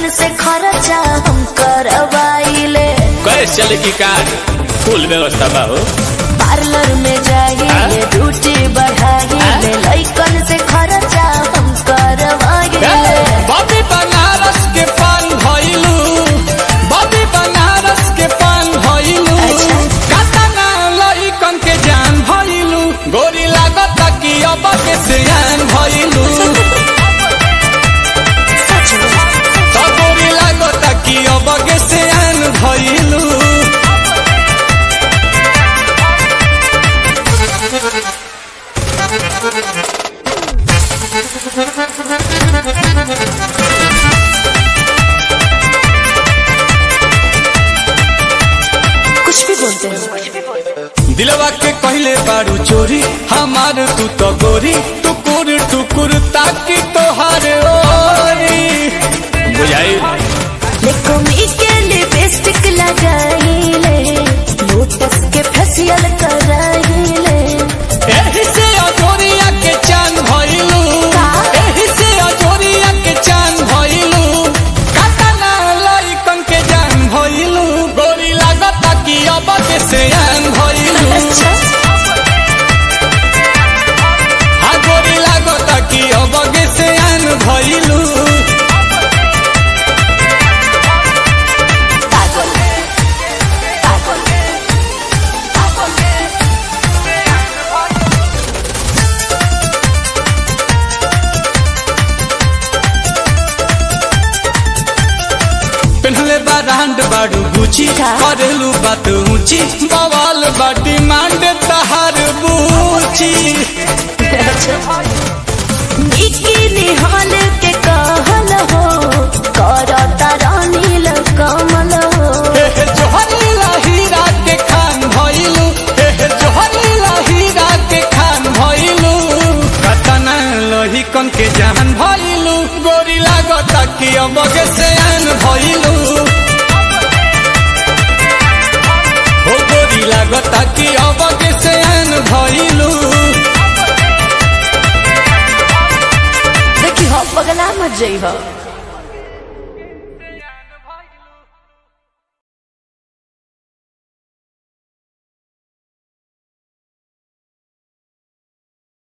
से खर्चा हम करवाइले कैसे चले की कार फुल व्यवस्था बा हो पार्लर में जाइए ड्यूटी बढ़ाइए लइकन से खर्चा हम करवाइले बॉबी बनारस के पान भइलू बॉबी बनारस के पान भइलू अच्छा। कातना लइकन के जान भइलू गोरी लागत कि अब के सियान भइलू सच में तो गोरी लागत कि अब के सियान भइलू कुछ भी बोलते हैं दिलवा के कहले बारू चोरी हमार तू तो गोरी टुकुर टुकुर ताकि तोहार ओरी बुझाई देखो मी के लिपस्टिक लगाइले लोटस के फेशियल कराइले एही से अजोरिया के चान भइलू का? एही से अजोरिया के चान भइलू कातना लइकन के जान भइलू गोरी लागता कि अब के सियान भइलू अच्छा हा गोरी लागता कि अब के सियान भइलू पागल पागल पेन्हले बा रांड बाड़ू गुची का? करेलू बात ऊंची बवाल बा डिमांड तहार बूची बिकिनी हॉल के कहल हो करता रानील कमल हो हे हे जोहरीला हीरा के खान भइलू हे हे जोहरीला हीरा के खान भइलू कतना लोही कन के जान भइलू गोरी लागता कि अब के सयान भइलू हो गोरी लागता कि अब के सयान भइलू देखी हो पगला मत जई हो